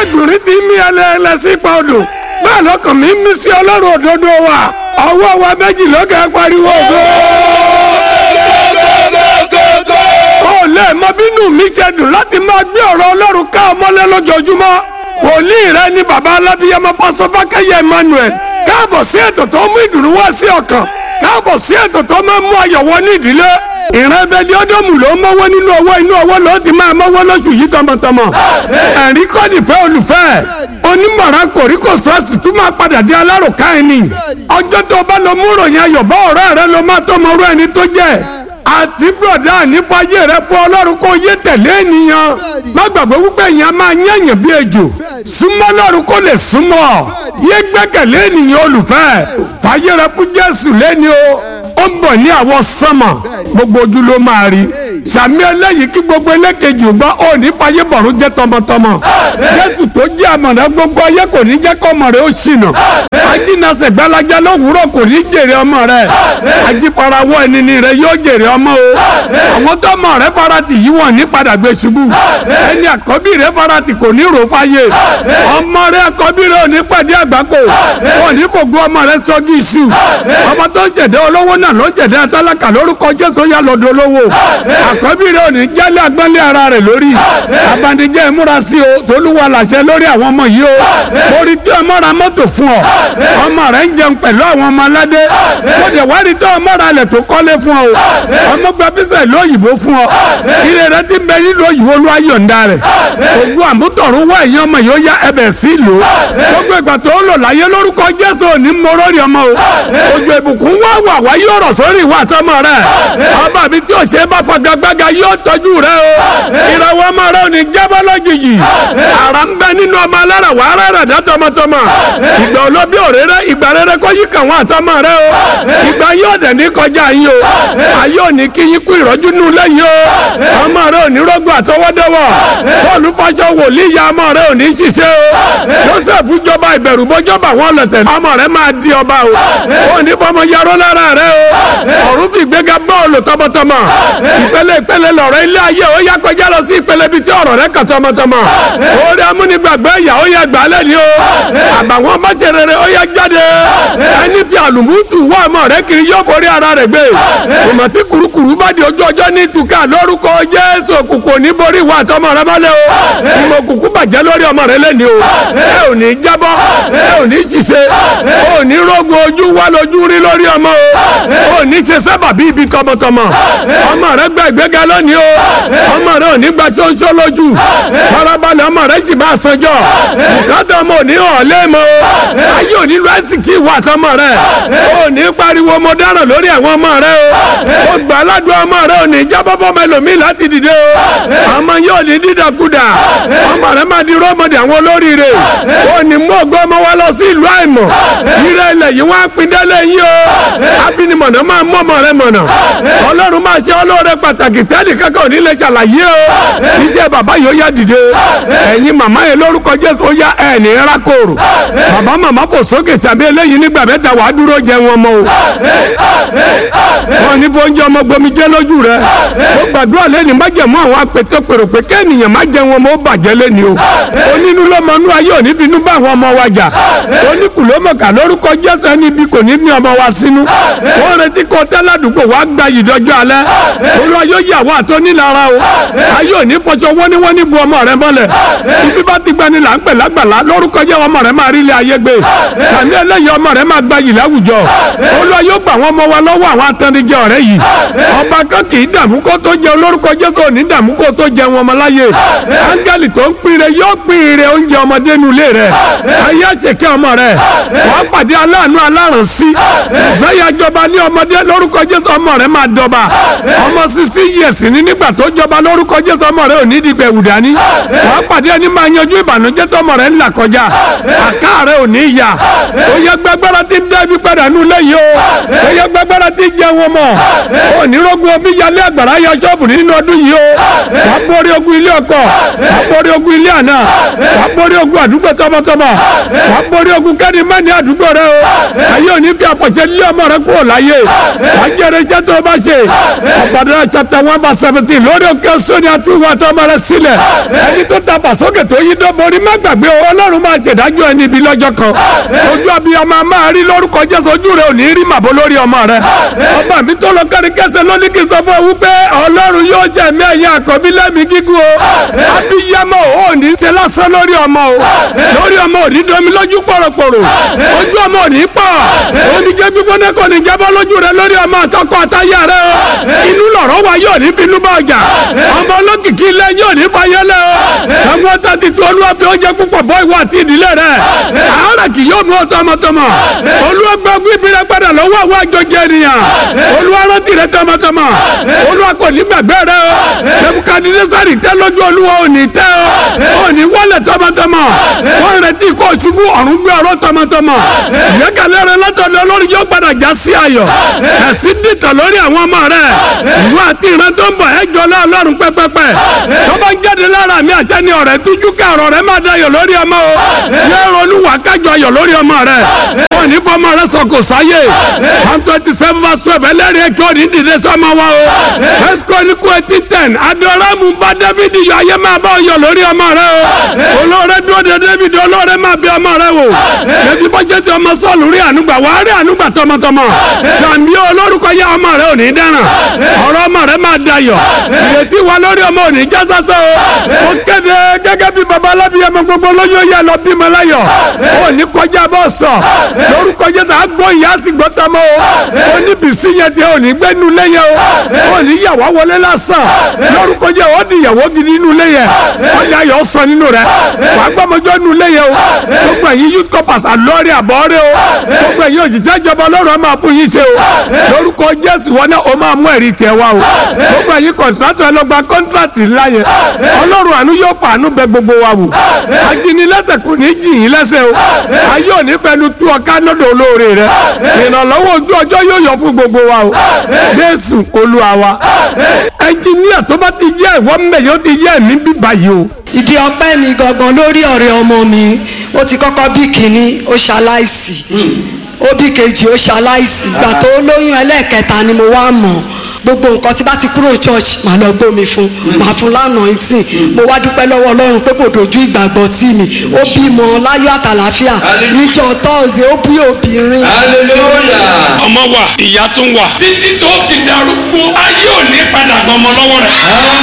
ẹgbùnrin ti mí ẹlẹ́ẹ̀lẹ́ sí ipa odò bẹ́ẹ̀ lọ́kàn mi mí sí ọlọ́run òdodo wa ọwọ́ wa méjì lókè pariwo ògo. ó lè mọ bínú mi ṣe dùn láti máa gbé ọ̀rọ̀ ọlọ́run ká ọmọlé lójoojúmọ́ wòlíì rẹ ni baba alábíyamọ pásọ fákẹ́yẹ Emmanuel káàbọ̀ sí ètò tó mú ìdùnnú wá sí ọkàn káàbọ̀ sí ètò tó máa mú ayọ̀ wọ ní ìdílé ìran ẹbẹ ni ọdọọmù ló ń mọ́wọ́ nínú owó inú owó ló ti máa mọ́wọ́ lóṣù yìí tọmọtọmọ ẹ̀rí kọ́ nífẹ̀ẹ́ olùfẹ́ onímọ̀ràn kòríkò sọ́ọ̀sì tún máa padà di alárùká ẹni ọjọ́ tó bá lọ mú ròyìn ayọ̀ bá ọ̀rẹ́ rẹ ló máa tó mọ orú ẹni tó jẹ́ àti bùrọ̀dá nífàyè rẹ fún ọlọ́run kó yé tẹ̀lé ènìyàn má gbàgbé wípé èèyàn máa yẹ̀yàn bí ejò súnmọ́ lọ́run kó lè súnmọ́ yé gbẹ́kẹ̀lé ènìyàn olùfẹ́ fàyè rẹ fún jésù lẹ́ni o ó ń bọ̀ ní àwọn sánmà gbogbo ojú ló máa rí sàmì eléyìí kí gbogbo elékejì gbọ́ ó ní fàyè bọ̀rún jẹ́ tọmọtọmọ jésù tó jẹ́ àmọ̀ràn gbogbo ayé kò ní jẹ́ kọ́ ọmọ rẹ̀ ó ṣìnà ajínasẹ̀ gbalaja lówùúrọ̀ kò ní jèrè ọmọ rẹ̀ ajífarawọ́ ẹni ni rẹ̀ yóò jèrè ọmọ o àwọn tó ọmọ rẹ̀ farati yìí wọ́n ní padà gbé ṣubú ẹni àkọ́bí rẹ̀ farati kò ní rò fáyé ọmọ rẹ̀ àkọ́bí rẹ̀ ò ní pàdé àgbákò ò ní kò gbọ́ ọmọ rẹ̀ sọ́gí iṣu ọmọ tó ń jẹ̀dẹ́ olówó náà ló jẹ̀dẹ́ atálákà lórúkọ jésù yà lọ́dọ̀ olówó àkọ́bí rẹ̀ ò ní jálẹ̀ agbọ́nlé ara rẹ̀ lórí abandijẹ́ ìmúra sí o tolúwa làṣẹ lórí àwọn ọmọ yìí o orí tí ọmọ ra mọ́tò fún ọ ọmọ rẹ̀ ń jẹun pẹ̀lú àwọn ọmọ aládé ó dẹ̀ wá rí tó ọmọ ra lẹ̀ tó kọ́lé fún ọ ọmọ gba físà ìlú òyìnbó fún ọ ire rẹ ti bẹ nílùú òyìnbó ló ayọ̀ǹda rẹ̀ ògùn àmútọ̀rún wá ẹ̀yìn ọmọ yóò yá ẹbẹ̀ sí ìlú gbogbo ìgbà tó lò láyé lórúkọ jésù òní mọ́rọ́rì ọmọ o òjò ìbùkún wá wà wá yóò rọ̀ sórí ìwà àtọmọ rẹ ọmọ mi tí ò ṣe bá fagagbága yóò tọ́jú rẹ o ìràwọ̀ ọmọ rẹ ò ní jábọ́ lójijì àrà ń bẹ nínú ọmọ alára wà á rẹ̀ dá tọmọtọmọ ìgbà olóbi òréré ìgbà rere kó yí kàn wọ́n àtọmọ rẹ o ìgbà yóò dẹ̀ ní kọjá yín o ayé ò ní kí yín kú ìrọ́jú nù lẹ́yìn o ọmọ rẹ ò ní rọ́gbọ̀ àtọwọ́dọ́wọ́ bọ́ọ̀lù fàjọ wòlíì ya ọmọ rẹ ò ní ṣiṣẹ́ o joseph jọba ìbẹ̀rù bọ́jọba wọn lọ̀tẹ̀ ọmọ rẹ máa di ọba o ò ní fọmọ yarọ́ lára rẹ o ọ̀run fi gbéga bọ́ọ̀lù tọmọtọmọ ìpele ìpele lọ̀rọ̀ ilé ayé ó yá kọjá lọ sí ìpele bíi tí ọ̀rọ̀ rẹ kàn tọmọtọmọ orí amúnigbàgbé ìyá ó yá gbà á lẹ́ni o àbàwọn bàjẹ́ rere ó yá jáde ẹni fi àlùmútù wá ọmọ rẹ kiri yóò forí ara rẹ gbé ìmọ̀ tí kurukuru bá di ojú ọjọ́ ní ìtúkà lórúkọ jésù òkùnkùn ní borí ìwà àtọmọ rẹ mọ́lẹ̀ o ìmọ̀ òkùnkùn bàjẹ́ lórí ọmọ rẹ lẹ́ni o ẹ ò ní jábọ́ ẹ ò ní ṣiṣẹ́ ẹ ò ní rógun ojú wá lójú rí lórí ọmọ o ò ní ṣe sábà bí ibi tọmọtọmọ ọmọ rẹ gba ìgbéga lónìí o ọmọ rẹ ò ní gba ṣóńṣó lójú farabalẹ̀ ọmọ rẹ sì máa sanjọ́ bùkátà ọmọ òní hàn lẹ́mọ o ayé òní lu ẹ̀sìnkì ìwà àtọmọ rẹ ò ní pariwo mo dáràn lórí àwọn ọmọ rẹ o ó gbà aládùn ọmọ rẹ ò ní jábọ́ fọmọ ẹlòmíì láti dìde o ọmọ yóò ní dídàkudà ọmọ rẹ máa di rọ́mọdé àwọn olóríire ó ní mú ògo ọmọ wa lọ sí ìlú àìmọ̀ ire ilẹ̀ yìí wọ́n á pin délé yín o afinimọ̀nà máa mú ọmọ rẹ mọ̀nà ọlọ́run máa ṣe ọlọ́rẹ pàtàkì tẹ́lẹ̀ kankan ò ní lè ṣàlàyé o iṣẹ́ bàbá yóò yá dìde ẹ̀yin màmá yẹn lórúkọ jésù ó yá ẹ̀ ní rákòrò bàbá màmá kò sókè sàbí eléyìí nígbà mẹ́ta wàá dúró jẹ wọn mọ́ o wọn ní fóúnjẹ ọmọ gbomi jẹ lójú rẹ ó gbàdúrà lẹ́ni má jẹ̀mú àwọn apètè pèrò pé kẹ́nìyàn má jẹ wọn mọ́ ó bàjẹ́ lẹ́ni o onínú lọ́mọnú ayé òní finú bá àwọn ọmọ wa jà oníkùlómọ̀kà lórúkọ jésù ẹni ibi kò ní ní ọmọ wa sínú wọ́n retí kó tẹ́ládùúgbò wá gba ìdọ́jọ́ alẹ́ olú ayé yà wá tó nílara o ayé òní fọṣọ wọ́níwọ́ní bu ọmọ rẹ mọ́lẹ̀ ibi bá ti gbani là ń pè lágbàlá lórúkọ jẹ́ ọmọ rẹ máa rí ilé ayé gbé àní eléyìí ọmọ rẹ máa gba yìí láwùjọ olú ayé gbà wọn ọmọ wa lọ́wọ́ àwọn atẹnijẹ ọ̀rẹ́ yìí ọba kan kì í dààmú kó tó jẹ olórúkọ jésù òní dààmú kó tó jẹ wọn ọmọ láyé áńgẹ́lì tó ń pínre yóò pínre oúnjẹ ọmọdé nu ilé rẹ ayé àṣekẹ́ ọmọ rẹ wàá pàdé aláàánú alárànsí ìsáyà jọba ní ọmọdé lórúkọ jésù ọmọ rẹ máa dọba ọmọ sisi yẹsì ní nígbà tó jọba lórúkọ jésù ọmọ rẹ ò ní dìgbẹ́ wùdání wàá pàdé ẹni máa yanjú ìbànújẹ́ tọmọ rẹ ńlá kọjá àká rẹ ò ní yà ó yẹ gbẹgbẹrẹ tí ń dẹ́bi padà nù lẹ́yìn o ó yẹ gbẹgbẹrẹ tí ń jẹ wọn mọ̀ ó ní rogun omi yalé àgbàrá yọ ṣọ́ọ̀bù nínú ọdún yìí o wàá borí ogun ilé ọkọ wàá borí ogun ilé àná wàá borí ogun àdúgbò tọmọtọmọ wàá borí ogun kẹ́ni mẹ́ni àdúgbò rẹ o ayé òní fi àfọ̀ṣẹ́ lé ọmọ rẹ kúrò láyé wàá jẹ́rìí iṣẹ́ tó o bá ṣe ọ̀bàdàn chapter one verse seventeen lórí òkè sóni àtúwò àtọmọ rẹ sílẹ̀ ẹni tó ta fàsókè tó yí dọ́borí má gbàgbé o ọlọ́run máa ṣèdájọ́ ẹni ibi lọ́jọ́ kan ojú abiyamọ máa rí lórúkọ jésù ojú rẹ ò ní rí màbó lórí ọmọ rẹ ọba mi tó lọ kárí kẹsẹ̀ lónìí kì í sọ fún ewu pé ọlọ́run yóò ṣe ẹ̀mí ẹ̀yìn àkọ́bí lẹ́mí gígùn o abiyamọ ò ní ṣe lásán lórí ọmọ o lórí ọmọ ò ní domi lójú pòròpòrò ojú ọmọ ò ní pọ̀ omi jẹ́ gbígbóná kò ní jábọ́ lójú rẹ lórí ọmọ àtọkọ àtayà rẹ o inú lọ̀rọ̀ wa yóò ní finú bá ọjà ọmọ olókìkí ilé yóò ní fayẹlẹ o ọmọ tàbí tí olúwa fi oúnjẹ púpọ̀ bọ́ ìwọ àti ìdílé rẹ àárẹ̀ kì yóò mú ọ tọmọtọmọ olúwa gbọ́gbó ìbílẹ̀ padà lọ́wọ́ àwọn àjọjẹ ènìyàn olúwa rántí rẹ tọmọtọmọ olúwa kò ní gbàgbé rẹ o nebukadnesari tẹ lójú olúwa ò ní tẹ o ò ní wọlé tọmọtọmọ wọn retí kó ṣubú ọ̀run gbé ọ̀rọ̀ tọmọtọmọ ìyẹ́kẹ̀lẹ́ rẹ látọ̀dọ̀ olórí yóò padà já sí ayọ̀ ẹ̀sìn dìtọ̀ lórí àwọn ọmọ rẹ ìwọ àti ìran tó ń bọ̀ ẹjọ́ lọ́ọ̀lọ́run pẹ́pẹ́pẹ́ tó bá ń jáde lára mi àṣẹ ni ọ̀rẹ́ tújú kàrọ̀ rẹ máa dayọ̀ lórí ọmọ o yẹ ronú wà kájọ ayọ̀ lórí ọmọ rẹ wọn ní fọmọ rẹ sọkò sáyé one twenty seven verse twelve ẹlẹ́rìí ẹ̀kọ́ ní dìde sọmọ wa o first chronicle eighteen ten adoramu bá david yọ ayé máa bá ọyọ lórí ọmọ rẹ o olóore dúró de david olóore máa bí ọmọ rẹ wò ètí bọ́sẹ̀ tí ọmọ sọ́ọ̀lù rí ànúgbà wàá rí ànúgbà tọmọtọmọ sàmì olórúkọ yá ọmọ rẹ ò ní dáràn ọ̀rọ̀ ọmọ rẹ máa dayọ̀ ìrètí wa lórí ọmọ ò ní já sásọ o ó kéde gẹ́gẹ́ bí baba alábíyẹmọ gbogbo lóyún yẹ lọ bímọ láyọ̀ ó ní kọjá bọ́ sọ lórúkọ jésù àgbọ̀ ìyá sì gbọ́ tọmọ o ó ní bìsí yẹn tí ò ní gbé nu léyẹ o ó ní yàwá wọlé lásán lórúkọ jẹ́ ó di ìyàwó gidi nínú léyẹ ó ní ayọ̀ sọ nínú rẹ wàá gbọ́mọjọ́ nínú léyẹ o gbogbo ẹ̀yin youth corpers àlọ́ọ̀rẹ́ àbọ̀ọ́rẹ́ o gbogbo ẹ̀yin òṣìṣẹ́ ìjọba ọlọ́run á máa fún yín ṣe o lórúkọ jésù wọn náà ó máa mú ẹ̀rí tiẹ̀ wá o gbogbo ẹ̀yin kọ̀ǹtrátọ̀ ẹlọ́gba kọ́ńtrátì ńlá yẹn ọlọ́run àánú yóò fàánú bẹ gbogbo wa wò ajínilẹ́sẹ̀ kò ní jì yín lẹ́sẹ̀ o ayé òní fẹnu tú ọká lọ́dọ̀ olóore rẹ ìrànlọ́wọ́ ojú ọjọ́ yóò yọ fún gbogbo wa o jésù olúwa wa ẹnjìníà tó bá ti jẹ́ ìwọ mbẹ̀ yóò ti yẹ ẹ̀mí bíbá yìí o. ìdí ọpẹ́ mi gangan lórí ọ̀rẹ́ ọmọ mi ó ti kọ́kọ́ bí kínní ó ṣaláìsì ó bí kejì ó ṣaláìsì ìgbà tó lóyún ẹlẹ́ẹ̀kẹta ni mo wá mọ̀ gbogbo nǹkan tí bá ti kúrò church màá lọ gbómi fún màá fún lánàá ìtì mo wá dúpẹ́ lọ́wọ́ ọlọ́run pé kò dojú ìgbàgbọ́ tì mí ó bímọ láyọ̀ àtàlàfíà níjọ́ tọ́ọ̀sì ó bí obìnrin. hallelujah. ọmọ wa ìyá tún wà. títí tó fi darúgbó ayé ò ní padà gbọmọ lọ́wọ́ rẹ̀.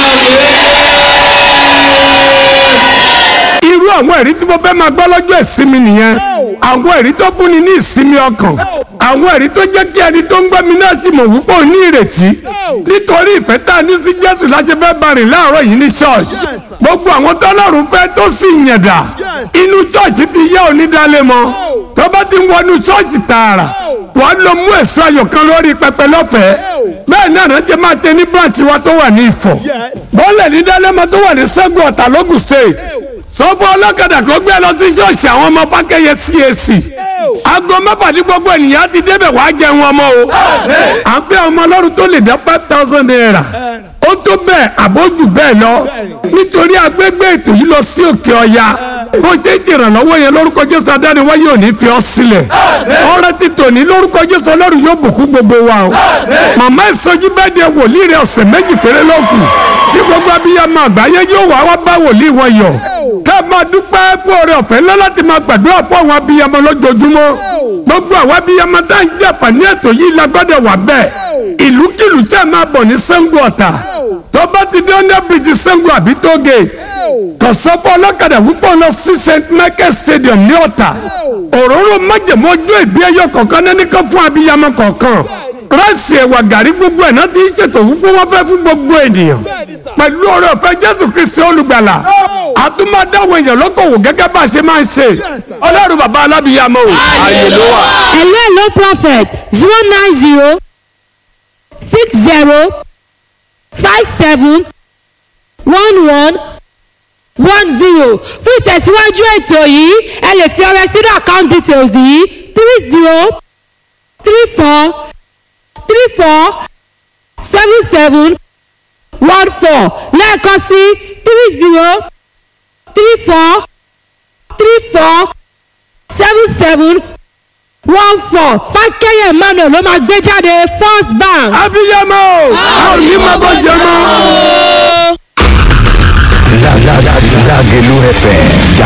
irú àwọn ẹ̀rí tí mo fẹ́ máa gbọ́ lọ́jọ́ ìsinmi nìyẹn àwọn ẹ̀rí tó fúnni ní ìsinmi ọkàn àwọn ẹ̀rí tó jẹ́ kí ẹni tó ń gbọ́ mi náà sì mọ̀ wípé ò ní ìrètí nítorí ìfẹ́ tá a ní sí Jésù láti fẹ́ bá rìn láàárọ̀ yìí ní ṣọ́ọ̀ṣì gbogbo àwọn tọ́lọ́run fẹ́ tó sì yànda inú ṣọ́ọ̀ṣì ti yẹ onídàálẹ̀ mọ́ tó bá ti ń wọnú ṣọ́ọ̀ṣì tààrà wọ́n lọ mú èso ayọ̀ kan lórí pẹpẹ lọ́fẹ̀ẹ́ bẹ́ẹ̀ náà rántí máa tẹ ní branch wa tó wà ní Ifọ̀ bọ́ọ̀lẹ̀ ní dálẹ́mọ tó wà ní Ṣẹ́gun Ọ̀tà lógùn state sọ fún ọlọ́kadà kó gbé lọ sí ṣọ́ọ̀ṣì àwọn ọmọ fákẹ́yẹ CAC aago mẹ́fà ní gbogbo ènìyàn ti débẹ̀ wàá jẹun ọmọ o à ń fẹ́ ọmọ ọlọ́run tó lè dá five thousand naira ó tó bẹ́ẹ̀ àbójú bẹ́ẹ̀ lọ nítorí agbègbè ètò yìí lọ sí òkè ọya bó ṣe jìrànlọ́wọ́ yẹn lórúkọ jésù adániwáyé ò ní fi ọ́ sílẹ̀ ọ̀rẹ́ ti tòní lórúkọ jésù ọlọ́run yóò bùkún gbogbo wa o màmá ìsọjí bẹ́ẹ̀ de wòlíì rẹ̀ ọ̀sẹ̀ méjì péré lókù tí gbogbo abiyamọ àgbáyé yóò wá wá bá wòlíì wọn yọ̀ ká máa dúpẹ́ fún oore ọ̀fẹ́ ńlá láti máa gbàdúrà fún àwọn abiyamọ lójoojúmọ́ gbogbo àwọn abiyamọ tá à ń jàpá ní ètò yìí la gbọ́dọ̀ wà bẹ́ẹ̀ ìlúkìlú tí a máa bọ̀ ní Ṣàngó Ọ̀tà tó bá ti dé under bridge Ṣàngó àbí toll gate tọ̀sọ́fọ́ ọlọ́kadà wípé lọ sí St Michael Stadium ní Ọ̀tà òróró májèmó ojú ìbí ẹyọ kọ̀ọ̀kan náà nìkan fún abiyamọ kọ̀ọ̀kan ráìsì ẹ̀wà gàrí gbogbo ẹ̀ náà ti ń ṣètò wípé wọ́n fẹ́ fún gbogbo ènìyàn pẹ̀lú oore ọ̀fẹ́ Jésù Kristi olùgbàlà àtúmọ̀dáwọ̀ èèyàn lókòwò gẹ́gẹ́ bá a ṣe máa ń ṣe ọlọ́run bàbá alábìyamọ o ààyè ló wà. hello hello prophet zero nine zero six zero five seven one one one zero fún ìtẹ̀síwájú ètò yìí ẹ lè fi ọrẹ sínú account details yìí three zero three four three four seven seven one four lẹ́ẹ̀kan sí three zero three four three four seven seven one four fákẹ́yẹ̀ emmanuel ló máa gbé jáde first bank. abiyamọ a ò ní máa bọ́ jẹ mọ́. Lágẹ̀lú FM